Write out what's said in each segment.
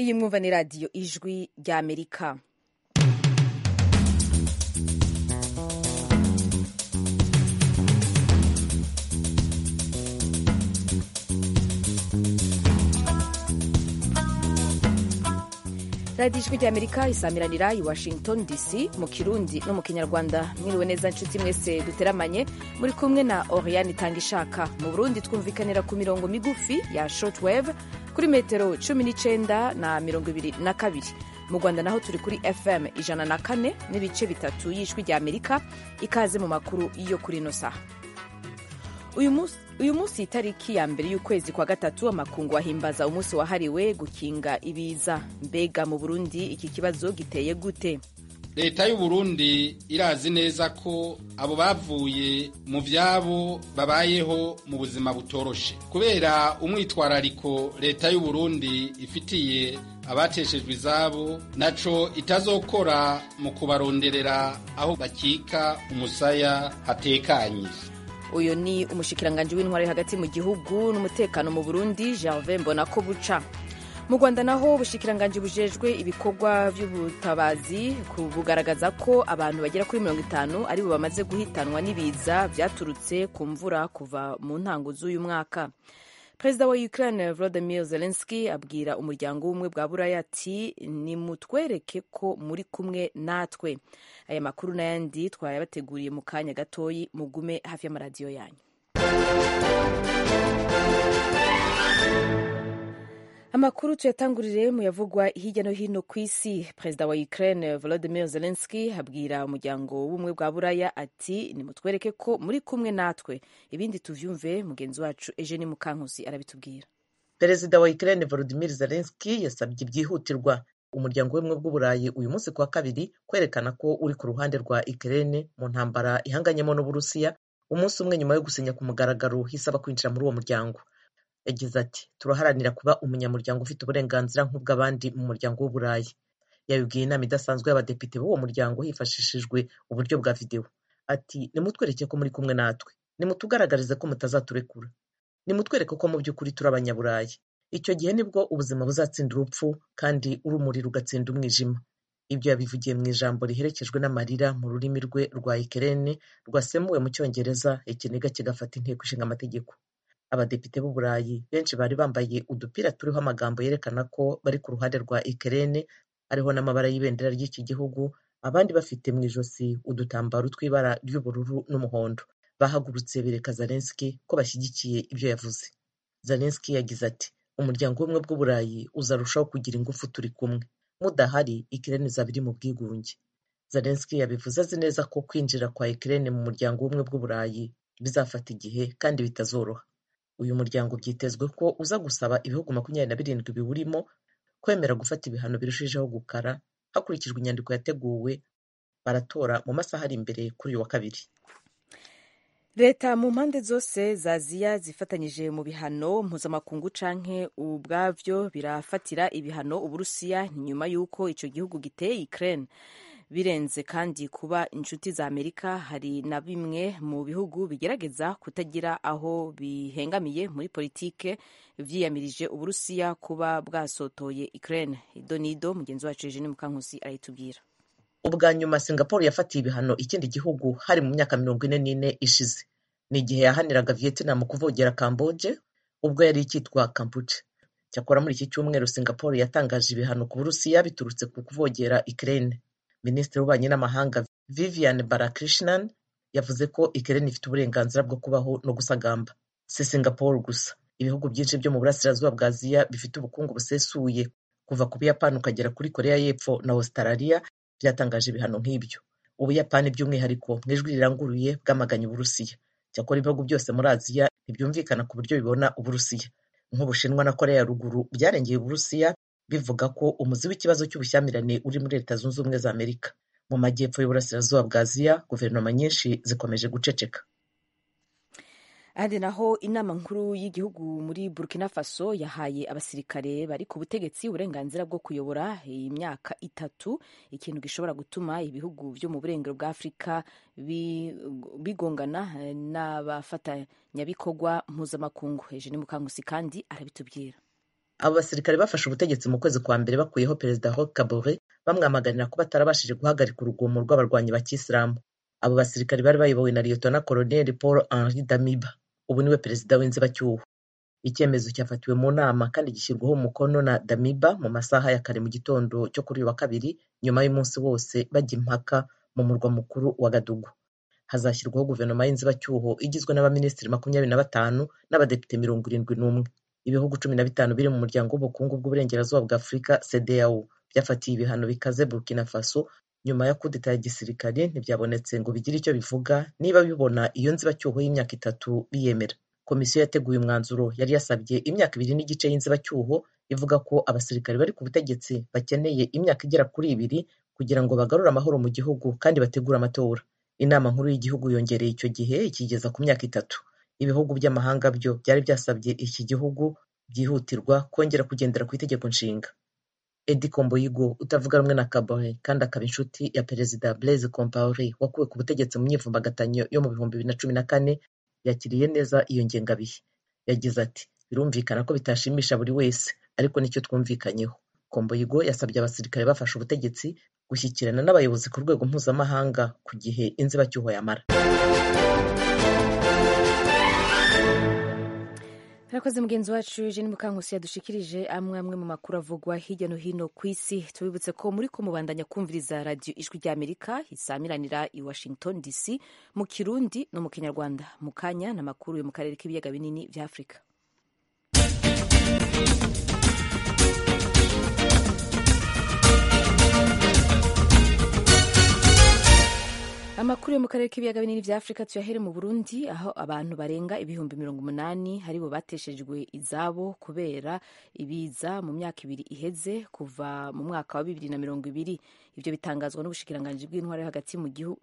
iyi mwumva ni radiyo ijwi ry'amerika radiyo ijwi ry'amerika isamiranira i washington dc mu kirundi no mu kinyarwanda mwiriwe neza nshuti mwese duteramanye muri kumwe na oriane itanga ishaka mu burundi twumvikanira ku mirongo migufi ya shortwave kuri metero cumi n'icyenda na mirongo ibiri na kabiri mu rwanda naho turi kuri fm ijana na kane n'ibice bitatu y'ijwi ry'amerika ikaze mu makuru yo kuri ino saha uyu munsi itariki ya mbere y'ukwezi kwa gatatu amakungu ahimbaza umunsi wahariwe gukinga ibiza mbega mu burundi iki kibazo giteye gute leta y'u Burundi irazi neza ko abo bavuye mu vyabo babayeho mu buzima butoroshe kubera umwitwarariko leta y'u Burundi ifitiye abateshejwe izabo naco itazokora mu kubaronderera aho bakika umusaya hatekanye uyu ni umushikiranganji w'intwari hagati mu gihugu n'umutekano mu burundi gervais mbonako buca mu rwanda naho ubushikiranganji bujejwe ibikorwa by'ubutabazi bugaragaza ko abantu bagera kuri mirongo itanu aribo bamaze guhitanwa n'ibiza byaturutse ku mvura kuva mu ntango z'uyu mwaka perezida wa ukraine volodymyr zelensky abwira umuryango w'ubumwe bwa buraya ati nimutwereke ko muri kumwe natwe aya makuru n'ayandi twayabateguriye mu kanya gatoyi mugume hafi y'amaradiyo yanyu amakuru tuyatangurire mu yavugwa hirya no hino ku isi perezida wa ukraine volodymyr zelensky abwira umuryango w'ubumwe bwa buraya ati nimutwereke ko muri kumwe natwe ibindi tuvyumve mugenzi wacu eugene mukankusi arabitubwira perezida wa ukraine volodymyr zelensky yasabye byihutirwa umuryango w'ubumwe bw'uburayi uyu munsi kuwa kabiri kwerekana ko uri ku ruhande rwa ukraine mu ntambara ihanganyemo n'uburusiya umunsi umwe nyuma yo gusinya ku mugaragaro hisaba kwinjira muri uwo muryango yagize ati turaharanira kuba umunyamuryango ufite uburenganzira nk'ubw'abandi mu muryango w'uburayi yabibwiye inama idasanzwe y'abadepite b'uwo muryango hifashishijwe uburyo bwa videwo ati nimutwereke ko muri kumwe natwe nimutugaragarize ko mutazaturekura nimutwereke ko mu by'ukuri turi abanyaburayi icyo gihe nibwo ubuzima buzatsinda urupfu kandi urumuri rugatsinda umwijima ibyo yabivugiye mu ijambo riherekejwe n'amarira mu rurimi rwe rwa ikerene rwasemuwe mu cyongereza ikiniga kigafata inteko ishinga amategeko abadepite b'uburayi benshi bari bambaye udupira turiho amagambo yerekana ko bari ku ruhande rwa ikerene ariho n'amabara y'ibendera ry'iki gihugu abandi bafite mu ijosi udutambaro tw'ibara ry'ubururu n'umuhondo bahagurutse bereka zelenski ko bashyigikiye ibyo yavuze zelenski yagize ati umuryango w'ubumwe bw'uburayi uzarushaho kugira ingufu turi kumwe mudahari ikirere izaba iri mu bwigunge zelenski yabivuze azi neza ko kwinjira kwa ikirere mu muryango w'ubumwe bw'uburayi bizafata igihe kandi bitazoroha uyu muryango byitezwe ko uza gusaba ibihugu makumyabiri na birindwi biwurimo kwemera gufata ibihano birushijeho gukara hakurikijwe inyandiko yateguwe baratora mu masaha ari imbere kuri uyu wa kabiri leta mu mpande zose za aziya zifatanyije mu bihano mpuzamakungu canke ubwavyo birafatira ibihano uburusiya nyuma y'uko ico gihugu giteye ukraine birenze kandi kuba inshuti za amerika hari na bimwe mu bihugu bigerageza kutagira aho bihengamiye muri politike vyiyamirije uburusiya kuba bwasotoye ukraine idonido mugenzi wacu eugene mukankusi arayitubwira ubwa nyuma singapore yafatiye ibihano ikindi gihugu hari mu myaka mirongo ine n'ine ishize ni igihe yahaniraga vietnam kuvogera camboge ubwo yari ikitwa kampuche cyakora muri iki cyumweru singapore yatangaje ibihano ku burusiya biturutse ku kuvogera ukraine minisitiri w'ububanyi n'amahanga vivian balakrishnan yavuze ko ukraine ifite uburenganzira bwo kubaho no gusagamba si singapore gusa ibihugu byinshi byo mu burasirazuba bwa aziya bifite ubukungu busesuye kuva ku buyapani ukagera kuri korea y'epfo na australia byatangaje ibihano nk'ibyo ubuyapani by'umwihariko mu ijwi riranguruye bwamaganye uburusiya cyakora ibihugu byose muri aziya ntibyumvikana ku buryo bibona uburusiya nk'ubushinwa na korea ya ruguru byarengeye uburusiya bivuga ko umuzi w'ikibazo cy'ubushyamirane uri muri leta zunze ubumwe za amerika mu majyepfo y'uburasirazuba bwa aziya guverinoma nyinshi zikomeje guceceka ahandi naho inama nkuru y'igihugu muri burkina faso yahaye abasirikare bari ku butegetsi uburenganzira bwo kuyobora imyaka itatu ikintu gishobora gutuma ibihugu byo mu burengero bwa afurika bigongana n'abafatanyabikorwa mpuzamakungu hejuru ni mukangusi kandi arabitubwira abo basirikare bafashe ubutegetsi mu kwezi kwa mbere bakuyeho perezida Roch Kabore bamwamaganira ko batarabashije guhagarika urugomo rw'abarwanyi ba kisilamu abo basirikare bari bayobowe na liyetona koloneli paul henri damiba ubu niwe perezida w'inzibacyuho icyemezo cyafatiwe mu nama kandi gishyirwaho umukono na damiba mu masaha ya kare mu gitondo cyo kuri uyu wa kabiri nyuma y'umunsi wose bajya impaka mu murwa mukuru wa gadugu hazashyirwaho guverinoma y'inzibacyuho igizwe n'abaminisitiri makumyabiri na batanu n'abadepite mirongo irindwi n'umwe ibihugu cumi na bitanu biri mu muryango w'ubukungu bw'uburengerazuba bwa afurika cdao byafatiye ibihano bikaze burkina faso nyuma ya kudeta ya gisirikare ntibyabonetse ngo bigire icyo bivuga niba bibona iyo nzibacyuho y'imyaka itatu biyemera komisiyo yateguye umwanzuro yari yasabye imyaka ibiri n'igice y'inzibacyuho ivuga ko abasirikare bari ku butegetsi bakeneye imyaka igera kuri ibiri kugira ngo bagarure amahoro mu gihugu kandi bategure amatora inama nkuru y'igihugu yongereye icyo gihe ikigeza ku myaka itatu ibihugu by'amahanga byo byari byasabye iki gihugu byihutirwa kongera kugendera ku itegeko nshinga edi komboyigo utavuga rumwe na kabore kandi akaba inshuti ya perezida blaise compaore wakuwe ku butegetsi mu myivumbagatanyo yo mu bihumbi bibiri na cumi na kane yakiriye neza iyo ngengabihe yagize ati birumvikana ko bitashimisha buri wese ariko nicyo twumvikanyeho komboyigo yasabye abasirikare bafashe ubutegetsi gushyikirana n'abayobozi ku rwego mpuzamahanga ku gihe inzibacyuho yamara Harakoze mugenzi wacu Eugene Mukankusi yadushikirije amwe amwe mu makuru avugwa hirya no hino ku isi tubibutse ko muri ko mubandanya kumviriza radiyo ijwi rya Amerika isamiranira i Washington DC mu Kirundi no mu Kinyarwanda mu kanya n'amakuru yo mu karere k'ibiyaga binini bya Afurika amakuru yo mu karere k'ibiyaga binini bya afurika tuyahere mu burundi aho abantu barenga ibihumbi mirongo umunani aribo bateshejwe izabo kubera ibiza mu myaka ibiri iheze kuva mu mwaka wa bibiri na mirongo ibiri ibyo bitangazwa n'ubushikiranganji bw'intwaro yo hagati mu gihugu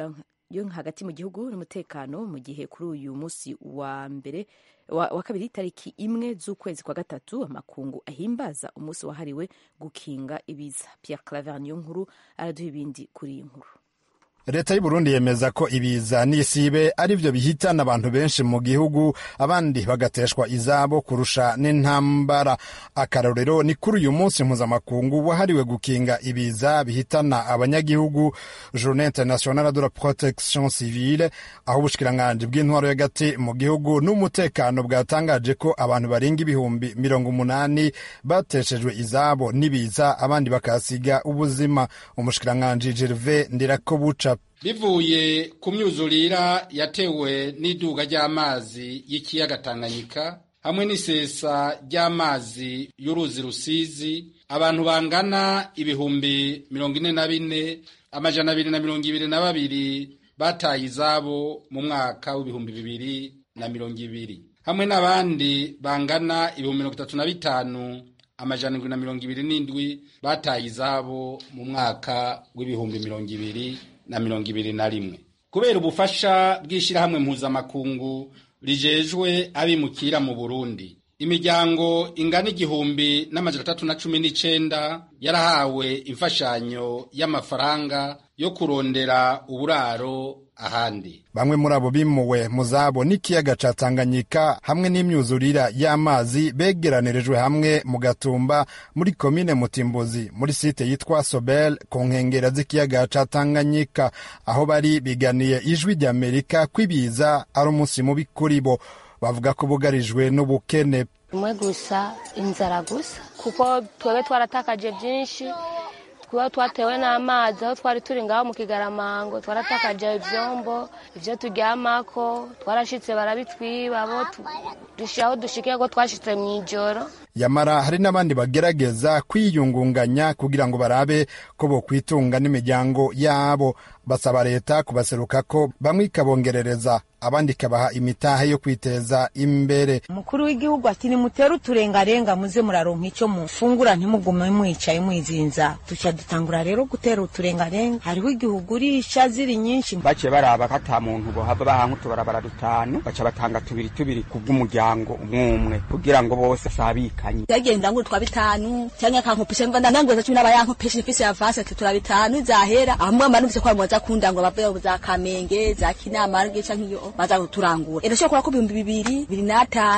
yo hagati mu gihugu n'umutekano mu gihe kuri uyu munsi wa mbere wa, wa kabiri tariki imwe z'ukwezi kwa gatatu amakungu ahimbaza umunsi wahariwe gukinga ibiza Pierre Claver niyo nkuru araduha ibindi kuri iyi nkuru leta y'uburundi yemeza ko ibiza n'isibe ari byo bihitana abantu benshi mu gihugu abandi bagateshwa izabo kurusha n'intambara akarorero ni kuri uyu munsi mpuzamakungu wahariwe gukinga ibiza bihitana abanyagihugu journée internationale de la protection civile aho ubushikiranganji bw'intwaro y'agati mu gihugu n'umutekano bwatangaje ko abantu barenga ibihumbi mirongo umunani bateshejwe izabo n'ibiza abandi bakahasiga ubuzima umushikiranganji gervais ndirakobuca bivuye ku myuzurira yatewe n'iduga ry'amazi y'ikiyaga Tanganyika hamwe n'isesa ry'amazi y'uruzi Rusizi abantu bangana ibihumbi mirongo ine na bine amajana abiri na mirongo ibiri na babiri bataye izabo mu mwaka w'ibihumbi bibiri na mirongo ibiri hamwe n'abandi bangana ibihumbi mirongo itatu na bitanu amajana indwi na mirongo ibiri n'indwi bataye izabo mu mwaka w'ibihumbi mirongo ibiri na mirongo ibiri na rimwe kubera ubufasha bw'ishyirahamwe mpuzamakungu rijejwe abimukira mu burundi imiryango ingana igihumbi n'amajana atatu na cumi n'icenda yarahawe imfashanyo y'amafaranga yo kurondera uburaro ahandi bamwe muri abo bimuwe mu zabo n'ikiyaga ca Tanganyika hamwe n'imyuzurira y'amazi begeranirijwe hamwe mu gatumba muri komine Mutimbuzi muri site yitwa Sobel ku nkengera z'ikiyaga ca Tanganyika aho bari biganiye ijwi ry'Amerika kwibiza ari umunsi mubi kuri bo bavuga ko bugarijwe n'ubukene umwe gusa inzara gusa kuko twebwe twaratakaje byinshi kuba twatewe n'amazi aho twari turi ngaho mu kigaramango twaratakaje ibyombo ibyo turyamako twarashitse barabitwiba abo dushyiraho dushikiye ko twashitse mu ijoro yamara hari n'abandi bagerageza kwiyungunganya kugira ngo barabe ko bokwitunga n'imiryango yabo basaba leta kubaseruka ko bamwe ikabongerereza abandi ikabaha imitahe yo kwiteza imbere umukuru w'igihugu ati nimutere uturengarenga muze muraronka icyo mufungura ntimugume mwicaye mwizinza dushya dutangura rero gutera uturengarenga hariho igihugu urisha ziri nyinshi baciye baraba ko ata muntu bohava baha nk'utubarabara dutanu baca batanga tubiri tubiri ku bw'umuryango umwe umwe kugira ngo bose sabikanye yagenda ngo twa bitanu cyangwa akankopisha mva ndangoza cumi n'aba yankopesha ifise ya vase ati tura bitanu zahera amwe amanuvye kwa mwaza kunda ngo bave za kamenge za kinama canke iyo baza kuturangura irashobora kuba ko ibihumbi bibiri bibiri n'atanu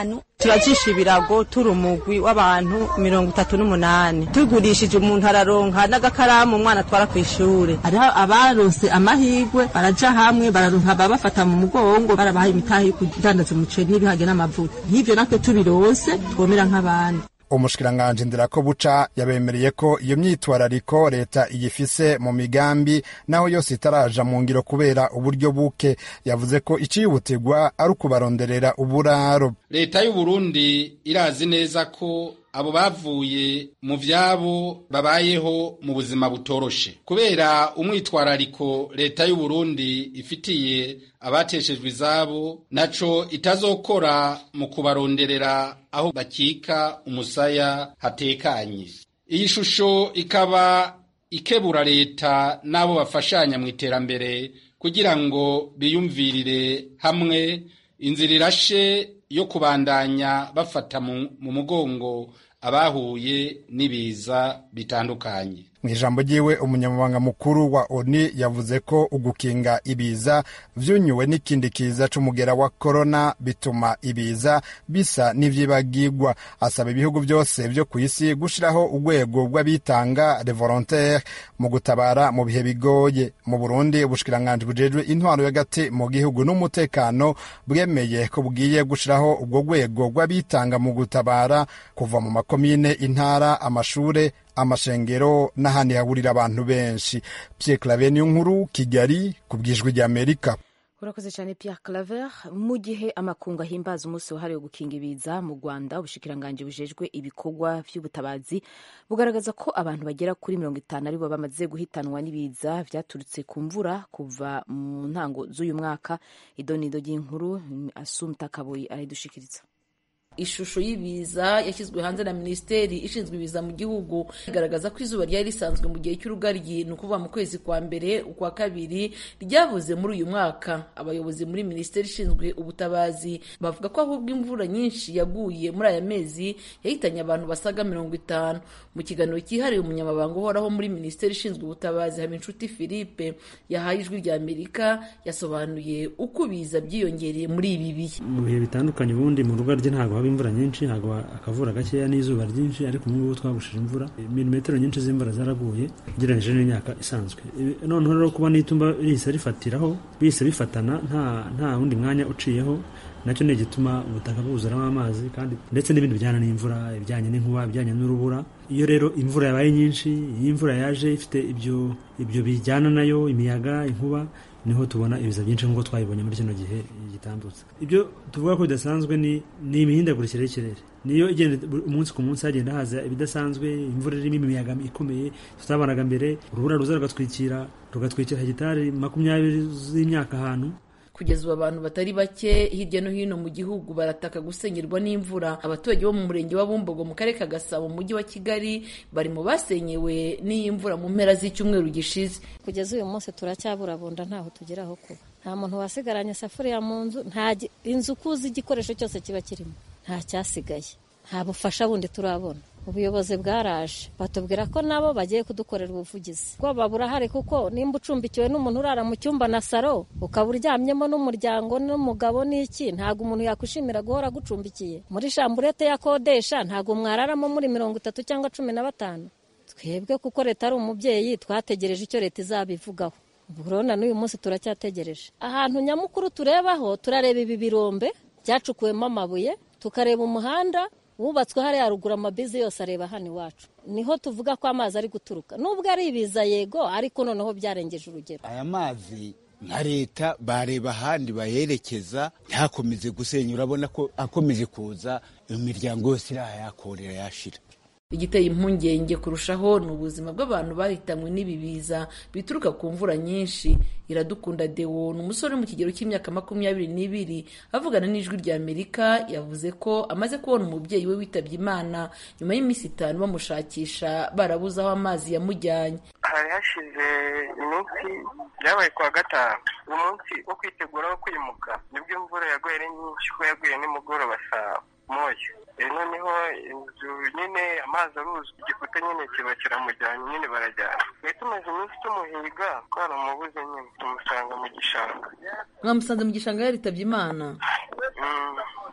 turajisha ibirago turi umugwi w'abantu mirongo itatu n'umunani tugurishije umuntu araronka n'agakaramu umwana atwara ku ishuri hariho abarose amahirwe baraja hamwe bararonka babafata mu mugongo barabaha imitahe yo kudandaza umuceri n'ibiharage n'amavuta nk'ivyo natwe tubirose twomera nk'abandi umushikiranganji ndirako buca yabemereye ko iyo myitwarariko leta iyifise mu migambi naho yose itaraja mu ngiro kubera uburyo buke yavuze ko icihutirwa ari ukubaronderera uburaro leta y'u Burundi irazi neza ko abo bavuye mu vyabo babayeho mu buzima butoroshe kubera umwitwarariko leta y'u Burundi ifitiye abateshejwe izabo naco itazokora mu kubaronderera aho bakika umusaya hatekanye iyi shusho ikaba ikebura leta n'abo bafashanya mu iterambere kugira ngo biyumvirire hamwe inzira irashe yo kubandanya bafata mu mugongo abahuye n'ibiza bitandukanye mu ijambo ryiwe umunyamabanga mukuru wa oni yavuze ko ugukinga ibiza vyunyuwe n'ikindi kiza c'umugera wa korona bituma ibiza bisa n'ivyibagirwa asaba ibihugu byose vyo ku isi gushiraho urwego rw'abitanga le volontaire mu gutabara mu bihe bigoye mu burundi ubushikiranganji bujejwe intwaro y'agati mu gihugu n'umutekano bwemeye ko bugiye gushiraho ubwo rwego rw'abitanga mu gutabara kuva mu makomine intara amashure amashengero n'ahandi hahurira abantu benshi Pierre Claver niyo nkuru Kigali ku bwijwi ry'Amerika urakoze cyane Pierre Claver mu gihe amakungu ahimbaza umunsi wahariwe gukinga ibiza mu Rwanda ubushikiranganji bujejwe ibikorwa vy'ubutabazi bugaragaza ko abantu bagera kuri mirongo itanu aribo bamaze guhitanwa n'ibiza vyaturutse ku mvura kuva mu ntango z'uyu mwaka idonido ry'inkuru Asumta Kaboyi arayidushikiriza ishusho y'ibiza yashyizwe hanze na minisiteri ishinzwe ibiza mu gihugu igaragaza ko izuba ryari risanzwe mu gihe cy'urugaryi ni ukuvuga mu kwezi kwa mbere ukwa kabiri ryabuze muri uyu mwaka abayobozi muri minisiteri ishinzwe ubutabazi bavuga ko ahubwo imvura nyinshi yaguye muri aya mezi yahitanye abantu basaga mirongo itanu mu kiganiro cyihariye umunyamabanga uhoraho muri minisiteri ishinzwe ubutabazi habinshuti philippe yahaye ijwi rya amerika yasobanuye uko ibiza byiyongereye muri ibi bihe mu bihe bitandukanye ubundi mu rugaryi ntabwo haba imvura nyinshi hagwa akavura gakeya n'izuba ryinshi ariko ubu ngubu twagushije imvura milimetero nyinshi z'imvura zaraguye ugereranyije n'imyaka isanzwe noneho rero kuba n'itumba rihise rifatiraho bihise bifatana nta nta wundi mwanya uciyeho nacyo ni igituma ubutaka bwuzuramo amazi kandi ndetse n'ibindi bijyana n'imvura ibijyanye n'inkuba ibijyanye n'urubura iyo rero imvura yabaye nyinshi iyo imvura yaje ifite ibyo ibyo bijyana nayo imiyaga inkuba niho tubona ibiza byinshi nk'uko twabibonye muri kino gihe gitambutse ibyo tuvuga ko bidasanzwe ni ni imihindagurikire y'ikirere niyo igenda umunsi ku munsi hagenda haza ibidasanzwe imvura irimo imiyaga ikomeye tutabonaga mbere urubura ruza rugatwikira rugatwikira hegitari makumyabiri z'imyaka ahantu kugeza ubu abantu batari bake hirya no hino mu gihugu barataka gusenyerwa n'imvura abaturage bo mu murenge wa bumbogo mu karere ka gasabo mu mujyi wa kigali bari mu basenyewe n'iyi mvura mu mpera z'icyumweru gishize kugeza uyu munsi turacyaburabunda ntaho tugeraho kuba nta muntu wasigaranye isafuriya mu nzu nta inzu ukuzi igikoresho cyose kiba kirimo nta cyasigaye nta bufasha bundi turabona ubuyobozi bwaraje batubwira ko nabo bagiye kudukorera ubuvugizi ubwoba burahari kuko nimba ucumbikiwe n'umuntu urara mu cyumba na saro ukaba uryamyemo n'umuryango n'umugabo n'iki ntabwo umuntu yakwishimira guhora agucumbikiye muri shamburete yakodesha ntabwo mwararamo muri mirongo itatu cyangwa cumi na batanu twebwe kuko leta ari umubyeyi twategereje icyo leta izabivugaho urabona n'uyu munsi turacyategereje ahantu nyamukuru turebaho turareba ibi birombe byacukuwemo amabuye tukareba umuhanda wubatswe hariya haruguru amabizi yose areba hano iwacu niho tuvuga ko amazi ari guturuka nubwo ari ibiza yego ariko noneho byarengeje urugero aya mazi nka leta bareba ahandi bayerekeza ntakomeze gusenya urabona ko akomeje kuza imiryango yose irayakorera yashira igiteye impungenge kurushaho ni ubuzima bw'abantu bahitanywe n'ibi biza bituruka ku mvura nyinshi iradukunda dewo ni umusore mu kigero cy'imyaka makumyabiri n'ibiri avugana n'ijwi rya amerika yavuze ko amaze kubona umubyeyi we witabye imana nyuma y'iminsi itanu bamushakisha barabuze aho amazi yamujyanye hari hashize iminsi byabaye kuwa gatanu umunsi wo kwitegura wo kwimuka nibwo imvura yaguye ari nyinshi ko yaguye nimugoroba saa moya noneho inzu nyine amazi aruzwi igikuta nyine kiba kiramujyanye nyine barajyana twari tumaze iminsi tumuhiga twaramubuze nyine tumusanga mu gishanga mwamusanze mu gishanga yaritabye imana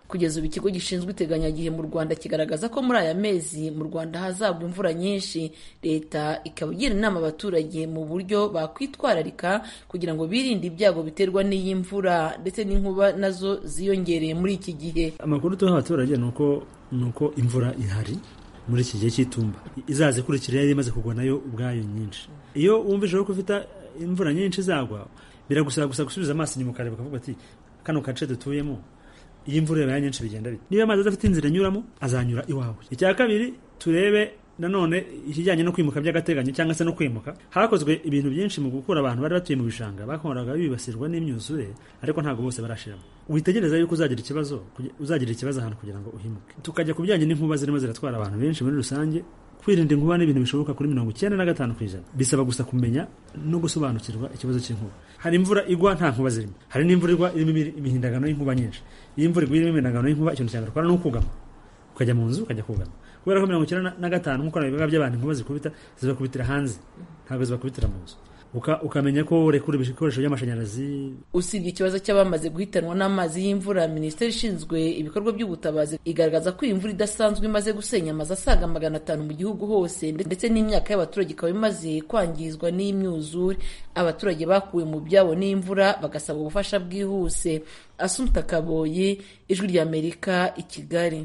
kugeza ubu ikigo gishinzwe iteganyagihe mu rwanda kigaragaza ko muri aya mezi mu rwanda hazagwa imvura nyinshi leta ikaba igira inama abaturage mu buryo bakwitwararika kugira ngo birinde ibyago biterwa n'iyi mvura ndetse n'inkuba nazo ziyongereye muri iki gihe amakuru tuha abaturage ni uko ni uko imvura ihari muri iki gihe cy'itumba izaza ikurikira yari imaze kugwa nayo ubwayo nyinshi iyo wumvise ko ufite imvura nyinshi izagwa biragusaba gusa gusubiza amaso inyuma ukareba ukavuga ati kano gace dutuyemo iyo imvura yabaye nyinshi bigenda bite niba amazi adafite inzira anyuramo azanyura iwawe icya kabiri turebe nanone ikijyanye no kwimuka by'agateganyo cyangwa se no kwimuka hakozwe ibintu byinshi mu gukura abantu bari batuye mu bishanga bakoraga bibasirwa n'imyuzure ariko ntabwo bose barashiramo witegereza yuko uzagira ikibazo uzagira ikibazo ahantu kugira ngo uhimuke tukajya ku bijyanye n'inkuba zirimo ziratwara abantu benshi muri rusange kwirinda inkuba ni ibintu bishoboka kuri mirongo icyenda na gatanu ku ijana bisaba gusa kumenya no gusobanukirwa ikibazo cy'inkuba hari imvura igwa nta nkuba zirimo hari n'imvura igwa irimo imihindagano y'inkuba nyinshi iyo imvura igwa irimo imihindagano y'inkuba ikintu cya mbere ukora ni ukugama ukajya mu nzu ukajya kugama kubera ko mirongo icyenda na gatanu nk'uko nabivuga by'abantu inkuba zikubita zibakubitira hanze ntabwo zibakubitira mu nzu ukamenya ko urekura ibikoresho by'amashanyarazi usibye ikibazo cy'abamaze guhitanwa n'amazi y'imvura minisiteri ishinzwe ibikorwa by'ubutabazi igaragaza ko iyi mvura idasanzwe imaze gusenya amazu asaga magana atanu mu gihugu hose ndetse n'imyaka y'abaturage ikaba imaze kwangizwa n'imyuzure abaturage bakuwe mu byabo n'imvura bagasaba ubufasha bwihuse asumta kaboyi ijwi ry'amerika i kigali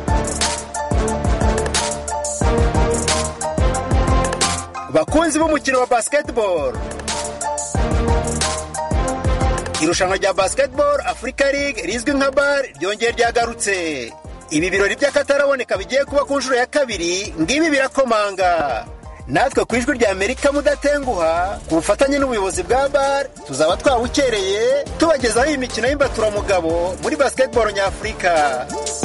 bakunzi b'umukino wa basketball irushanwa rya basketball africa league rizwi nka bar ryongeye ryagarutse ibi birori by'akataraboneka bigiye kuba ku nshuro ya kabiri ngibi birakomanga natwe ku ijwi rya amerika mudatenguha ku bufatanye n'ubuyobozi bwa bar tuzaba twawukereye tubagezaho iyi mikino y'imbaturamugabo muri basketball nyafurika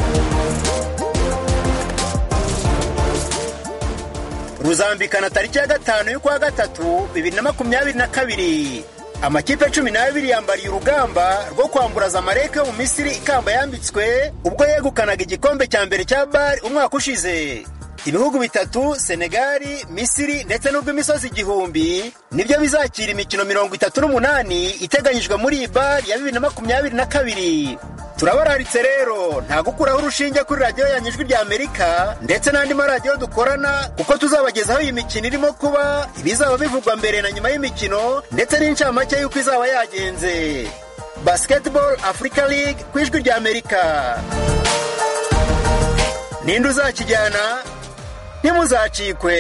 ruzambikana tariki ya gatanu y'ukwa gatatu bibiri na makumyabiri na kabiri amakipe cumi n'abiri yambariye urugamba rwo kwamburaza amareke yo mu misiri ikamba yambitswe ubwo yegukanaga igikombe cya mbere cya bari umwaka ushize ibihugu bitatu senegali misiri ndetse n'urw'imisozi igihumbi nibyo bizakira imikino mirongo itatu n'umunani iteganyijwe muri iyi bari ya bibiri na makumyabiri na kabiri turabararitse rero nta gukuraho urushinge kuri radiyo yanyu ijwi rya amerika ndetse n'andi maradiyo dukorana kuko tuzabagezaho iyi mikino irimo kuba ibizaba bivugwa mbere na nyuma y'imikino ndetse n'incamake y'uko izaba yagenze basketball africa league ku ijwi rya amerika ninde uzakijyana ntimuzacikwe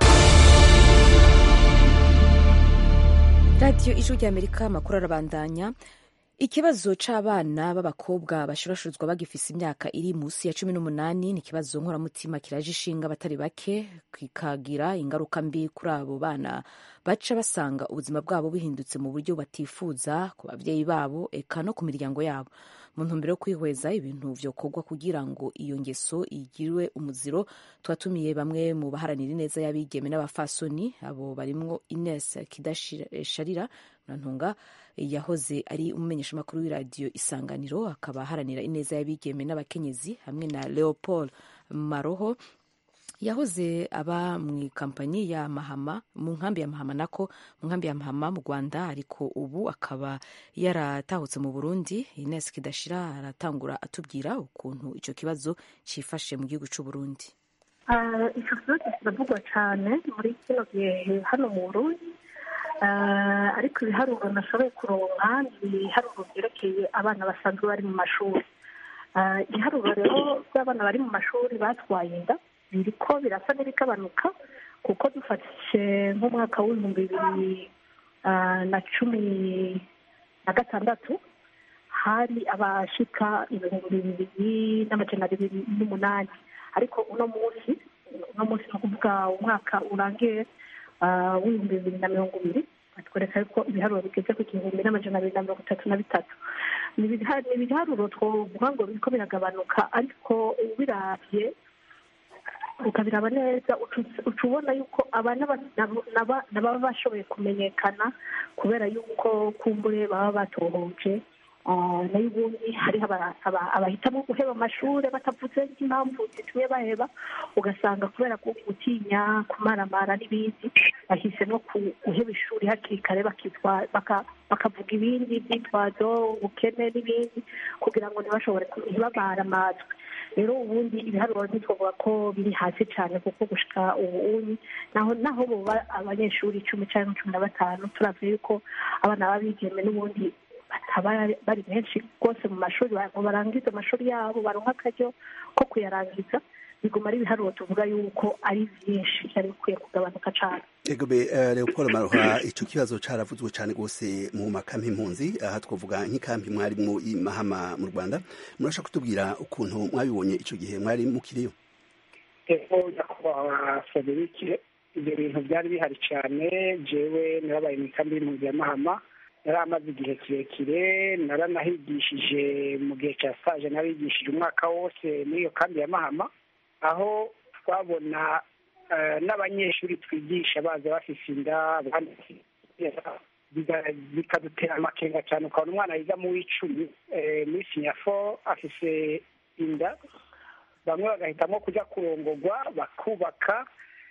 radiyo ijwi rya amerika amakuru arabandanya ikibazo c'abana b'abakobwa bashurashuzwa bagifise imyaka iri musi ya cumi n'umunani ni ikibazo nkoramutima kiraje ishinga abatari bake kikagira ingaruka mbi kuri abo bana baca basanga ubuzima bwabo buhindutse mu buryo batifuza ku babyeyi babo eka no ku miryango yabo mu ntumbero yo kwihweza ibintu vyokorwa kugira ngo iyo ngeso igirwe umuziro twatumiye bamwe mu baharanira ineza y'abigeme n'abafasoni abo barimwo ines kidasharira murantunga yahoze ari umumenyeshamakuru w'iradiyo isanganiro akaba aharanira ineza y'abigeme n'abakenyezi hamwe na leopold maroho yahoze aba mu ikampanyi ya mahama mu nkambi ya mahama nako mu nkambi ya mahama mu rwanda ariko ubu akaba yaratahutse mu burundi ines kidashira aratangura atubwira ukuntu icyo kibazo cyifashe mu gihugu cy'u burundi icyo kibazo kiravugwa cyane muri kino gihe hano mu burundi ariko ibiharuro nashoboye kuronka ni ibiharuro byerekeye abana basanzwe bari mu mashuri ibiharuro rero by'abana bari mu mashuri batwaye inda biriko birasa n'ibikabanuka kuko dufashe nk'umwaka w'ibihumbi bibiri na cumi na gatandatu hari abashika ibihumbi bibiri n'amajana abiri n'umunani ariko uno munsi uno munsi ni ukuvuga umwaka urangiye w'ibihumbi bibiri na mirongo ibiri batwereka yuko ibiharuro bigeze ku gihumbi n'amajana abiri na mirongo itatu na bitatu ni ibiharuro twovuga ngo biriko biragabanuka ariko ubiravye ukabiraba neza uca ubona yuko abana baba bashoboye kumenyekana kubera yuko kumbure baba batohoje Ah, nayo ubundi hariho aba- aba- abahitamo guheba amashuri batavuze impamvu zitumye baheba ugasanga kubera ko gutinya kumaramara n'ibindi bahise no ku- guheba ishuri hakiri kare bakitwa- baka- bakavuga ibindi byitwazo ubukene n'ibindi kugira ngo ntibashobore ku- ntibabare amatwi rero ubundi ibiharuro ntitwavuga ko biri hasi cyane kuko gushika ubu unyi naho naho boba abanyeshuri icumi cyangwa cumi na batanu turavye yuko abana b'abigeme n'ubundi bataba bari benshi rwose mu mashuri ngo barangize amashuri yabo baronka akaryo ko kuyarangiza biguma ari ibiharuro tuvuga yuko ari byinshi byari bikwiye kugabanuka cyane Ego be uh, Leopold Maroha ico kibazo caravuzwe cyane gose mu makampi impunzi aha twavuga nk'ikampi mwari mu i Mahama mu Rwanda murashaka kutubwira ukuntu mwabibonye ico gihe mwari mukiriyo ego nyakubahwa Frederic ibyo bintu byari bihari cyane jewe narabaye mu ikambi y'impunzi ya Mahama yari amaze igihe kirekire naranahigishije mu gihe cya stage narigishije umwaka wose muri iyo kambi ya Mahama aho twabona eh, n'abanyeshuri twigisha baza bafise inda abandi biga- bikadutera amakenga cyane ukabona umwana yiga mu w'icumi eh, muri sinyafo afise inda bamwe bagahitamo kujya kurongogwa bakubaka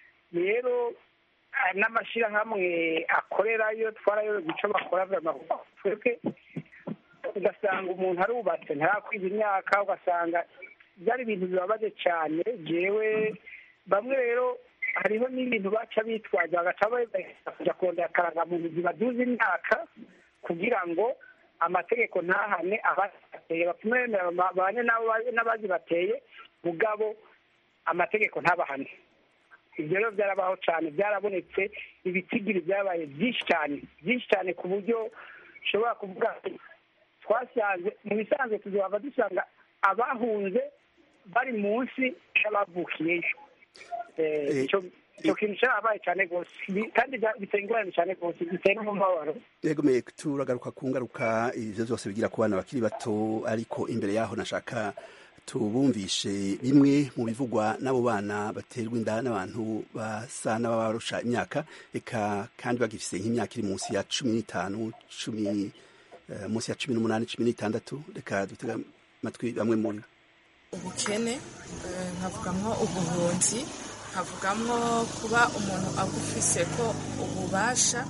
rero eh, n'amashyirahamwe akorerayo twarayobewe icyo bakora vy'amavuko twebwe ugasanga umuntu arubatse ntarakwiza imyaka ugasanga byari ibintu bibabaje cyane jewe bamwe rero hariho n'ibintu baca bitwaza bagaca bagahita kujya kurondera akarangamuntu zibaduza imyaka kugira ngo amategeko ntahane abazibateye bapfume bemera babane n'abo- n'abazibateye mugabo amategeko ntabahane ibyo rero byarabaho cyane byarabonetse ibitigiri byabaye byinshi cyane byinshi cyane ku buryo ushobora kuvuga ati, twasanze mu bisanzwe tuzaba dusanga abahunze bari munsi y'abavukiyeyo Eh, ico ico kintu cyarabaye cyane rwose Bi- kandi bya- biteye ingorane cyane rwose biteye n'umubabaro Ego me turagaruka ku ngaruka ivyo byose bigira ku bana bakiri bato ariko imbere yaho nashaka tubumvishe bimwe mu bivugwa n'abo bana baterwa inda n'abantu basa n'ababarusha imyaka eka kandi bagifise nk'imyaka iri munsi ya cumi n'itanu cumi eh, munsi ya cumi n'umunani cumi n'itandatu reka dutega amatwi bamwe muri bo. ubukene eh, nkavugamwo ubuhunzi nkavugamwo kuba umuntu agufise ko ububasha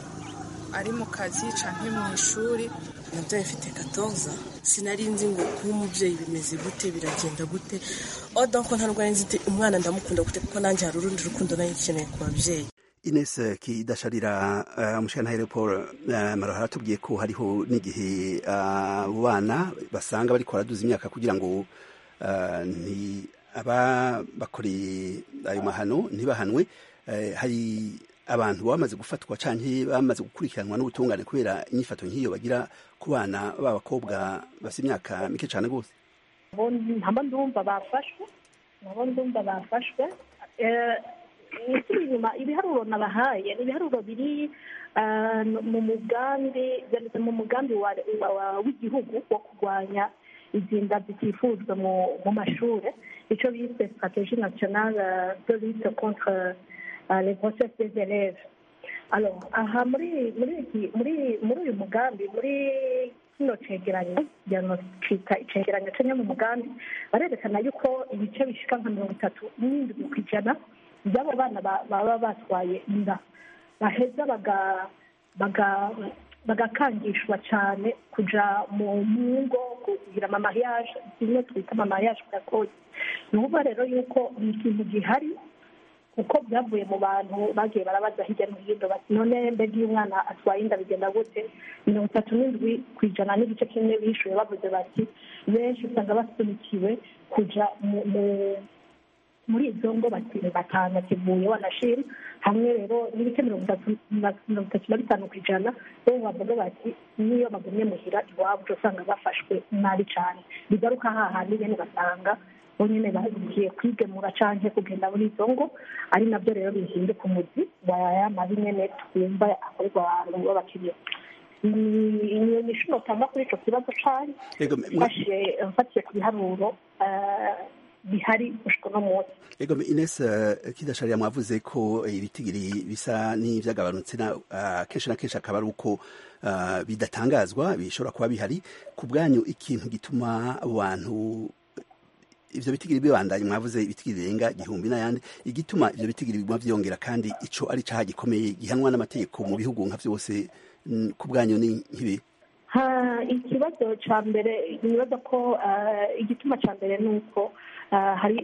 ari mu kazi canke mu ishuri nabyaye mfite katoza sinari nzi ngo kuba umubyeyi bimeze gute biragenda gute oda ko nta rwari nzi ati umwana ndamukunda gute kuko nanjye hari urundi rukundo nari nkeneye ku babyeyi Ines Kidasharira uh, umushana Paul uh, Maroha aratubwiye ko hariho n'igihe uh, abo bana basanga bariko baraduza imyaka kugira ngo uh, nti aba bakoreye ayo mahano ntibahanwe uh, hari abantu bamaze gufatwa canke bamaze gukurikiranwa n'ubutungane kubera inyifato nk'iyo bagira ku bana b'abakobwa bafite imyaka mike cane gose nabo ntabo ndumva bafashwe nabo ndumva bafashwe Eh, ikiri inyuma ibiharuro nabahaye ni ibiharuro biri ah, mu mugambi byanditse mu mugambi wa- wa- wa- w'igihugu wo kurwanya izinda zitifuzwa mu mu mashuri icyo bise stratégie nationale euh, de lutte contre euh, les grossesses des élèves alors aha muri muri iki muri muri uyu mugambi muri kino cegeranyo diagnostika icegeranyo cenya mu mugambi barerekana yuko ibice bishika nka mirongo itatu n'indwi ku ijana by'abo bana ba- baba batwaye inda baheza baga baga bagakangishwa cyane kuja mu mu ngo kugira amamayaje zimwe twita amamayaje gakozi ni ukuvuga rero yuko ni ikintu gihari kuko byavuye mu bantu bagiye barabaza hirya no hino bati none mbega iyo umwana atwaye inda bigenda gute mirongo itatu n'indwi ku ijana n'igice kimwe bishuye bavuze bati benshi usanga basunikiwe kuja mu- mu- muri izo ngo bati batanu kivuye wanashima hamwe rero n'ibice mirongo itatu na mirongo itatu na bitanu ku ijana bo bavuga bati n'iyo bagumye muhira iwabo uca usanga bafashwe nabi cyane bigaruka hahandi nyene basanga bo nyene bagiye kwigemura canke kugenda muri izo ngo ari nabyo rero bihinduka umuzi wa ya mabi nyene twumva akorerwa abantu b'abakiriya ni ishuro tanga kuri ico kibazo cane Ego, mwe- mfashe mfatiye ku biharuro eh, bihari gushika uno munsi ego Ines uh, kidasharira mwavuze ko ibitigiri bisa n'ivyagabanutse na uh, kenshi na kenshi akaba ari uko uh, bidatangazwa bishobora kuba bihari ku bwanyu ikintu gituma abo bantu ivyo bitigiri bibandanye mwavuze ibitigiri birenga igihumbi n'ayandi igituma ivyo bitigiri biguma vyongera kandi ico ari caha gikomeye gihanwa n'amategeko mu bihugu nka vyose ku bwanyu ni nk'ibi ikibazo cya mbere nibaza ko igituma cya mbere ni uko hari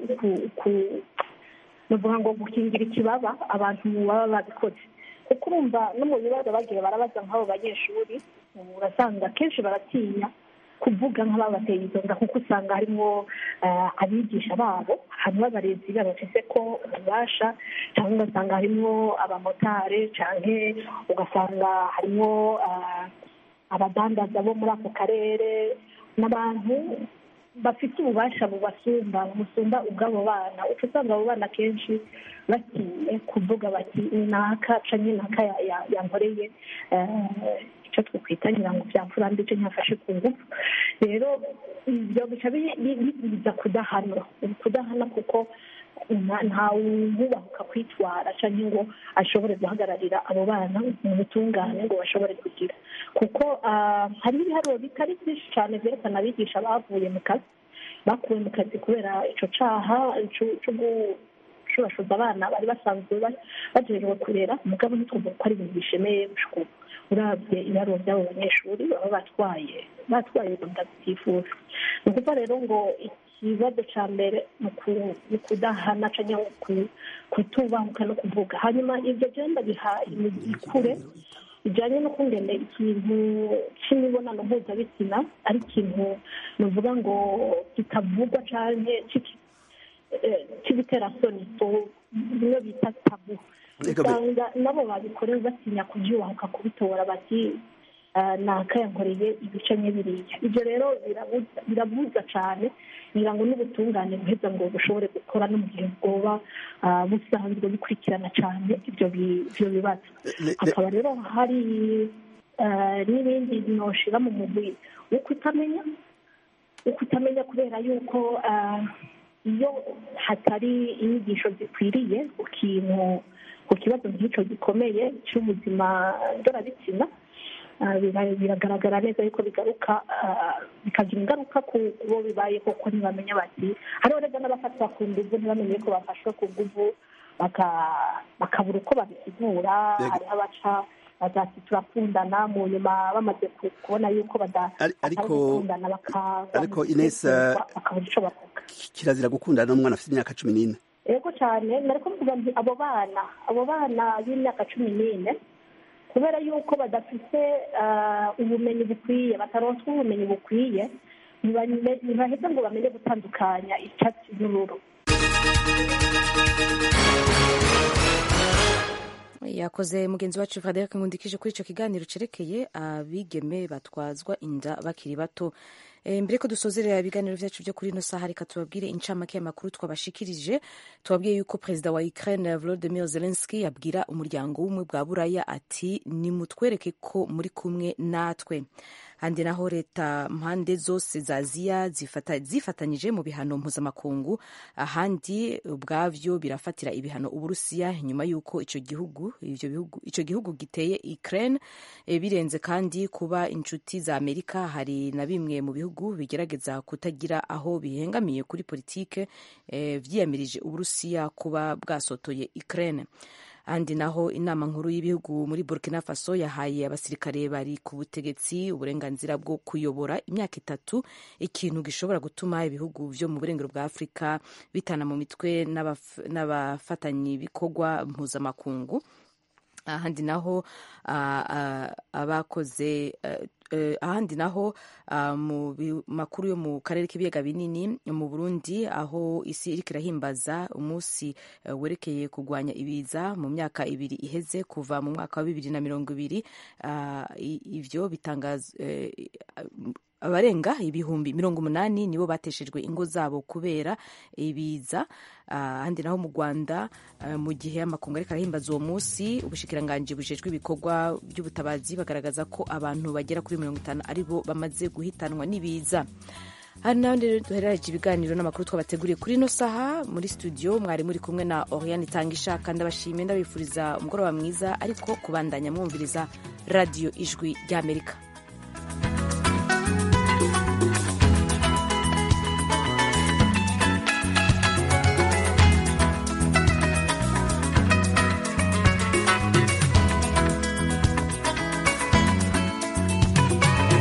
nuvuga ngo gukingira ikibaba abantu baba babikoze kuko urumva no mu bibazo bagiye barabaza nk'abo banyeshuri urasanga kenshi baratinya kuvuga nk'ababateye izo nda kuko usanga harimo abigisha babo harimo abarezi babafise ko ububasha cyangwa ugasanga harimo abamotari cyangwa ugasanga harimo abadandaza bo muri ako karere n'abantu bafite ububasha bubasumba busumba ubw'abo bana uca usanga abo bana kenshi batinye kuvuga bati naka canke naka yankoreye icyo twakwita nyirango byamfura mbi icyo ntiyafashe ku ngufu rero ibyo bica biza kudahana kudahana kuko ntawubahuka kwitwara cyangwa ngo ashobore guhagararira abo bana mu butungane ngo bashobore kugira kuko hari ibiharuro bitari byinshi cyane byerekana abigisha bavuye mu kazi bakuwe mu kazi kubera icyo cyaha cyo gushurashuza abana bari basanzwe bagejeje kurera umugabo ntitwumva ko ari ibintu bishemeye urabye ibiharuro by'abo banyeshuri baba batwaye batwaye inda zitifuza ni ukuvuga rero ngo ikibazo cya mbere ni ukudahana cyangwa kutubahuka no kuvuga hanyuma ibyo byenda biha imikure bijyanye no kungene ikintu cy'imibonano mpuzabitsina ari ikintu nuvuga ngo kitavugwa cyane cy'ibiterasoni bimwe bita tabu usanga nabo babikorewe batinya kubyubahuka kubitora bati nakayankoreye ibice biriya ibyo rero birabuza cyane ngira ngo n'ubutungane buheza ngo bushobore gukora no mu gihe bwoba busanzwe bukurikirana cyane ibyo bibazo hakaba rero hari n'ibindi binoshira mu mugwi wo kutamenya wo kutamenya kubera yuko iyo hatari inyigisho zikwiriye ku kintu ku kibazo nk'icyo gikomeye cy'ubuzima ndorabitsina biragaragara neza yuko bigaruka bikagira ingaruka ku bo bibaye koko ntibamenya bati hariho rero n'abafatwa ku nguvu ntibamenye ko bafashwe ku nguvu bakabura uko babisigura hariho abaca bazati turakundana mu nyuma bamaze kubona yuko batakundana ariko inesa bakabura icyo bavuga kirazira gukundana n'umwana afite imyaka cumi n'ine yego cyane nari kuvuga nti abo bana abo bana b'imyaka cumi n'ine kubera yuko badafite ubumenyi bukwiye bataronswa ubumenyi bukwiye ntibaheze ngo bamenye gutandukanya icyatsi n'ururu yakoze mugenzi wacu frederic nkundikije kuri icyo kiganiro cerekeye abigeme batwazwa inda bakiri bato mbere ko dusozerera ibiganiro byacu byo kuri ino saha reka tubabwire incamake y'amakuru twabashikirije tubabwiye yuko perezida wa ukraine volodymyr zelensky yabwira umuryango w'ubumwe bwa buraya ati nimutwereke ko muri kumwe natwe handi naho leta mpande zose za aziya zifata, zifatanyije mu bihano mpuzamakungu ahandi ubwavyo birafatira ibihano uburusiya nyuma y'uko ico gihugu ivyo bihugu ico gihugu giteye Ukraine e, birenze kandi kuba inshuti za Amerika hari na bimwe mu bihugu bigerageza kutagira aho bihengamiye kuri politike e, vyiyamirije uburusiya kuba bwasotoye Ukraine ahandi naho inama nkuru y'ibihugu muri burkina faso yahaye abasirikare bari ku butegetsi uburenganzira bwo kuyobora imyaka itatu ikintu gishobora gutuma ibihugu vyo mu burengero bwa afurika bitana mu mitwe n'abafatanyabikorwa mpuzamakungu ahandi naho abakoze ahandi naho mu makuru yo mu karere k'ibiyaga binini mu burundi aho isi iriko irahimbaza umunsi werekeye kurwanya ibiza mu myaka ibiri iheze kuva mu mwaka wa bibiri na mirongo ibiri ivyo bitangaza abarenga ibihumbi mirongo umunani nibo bateshejwe ingo zabo kubera ibiza ahandi naho mu rwanda mu gihe amakungu ariko arahimbaza uwo munsi ubushikiranganji bujejwe ibikorwa by'ubutabazi bagaragaza ko abantu bagera kuri mirongo itanu ari bo bamaze guhitanwa n'ibiza hari n'abandi rero duherereje ibiganiro n'amakuru twabateguriye kuri ino saha muri studio mwari muri kumwe na oriane itanga ishaka ndabashimiye ndabifuriza umugoroba mwiza ariko kubandanya mwumviriza radiyo ijwi ry'amerika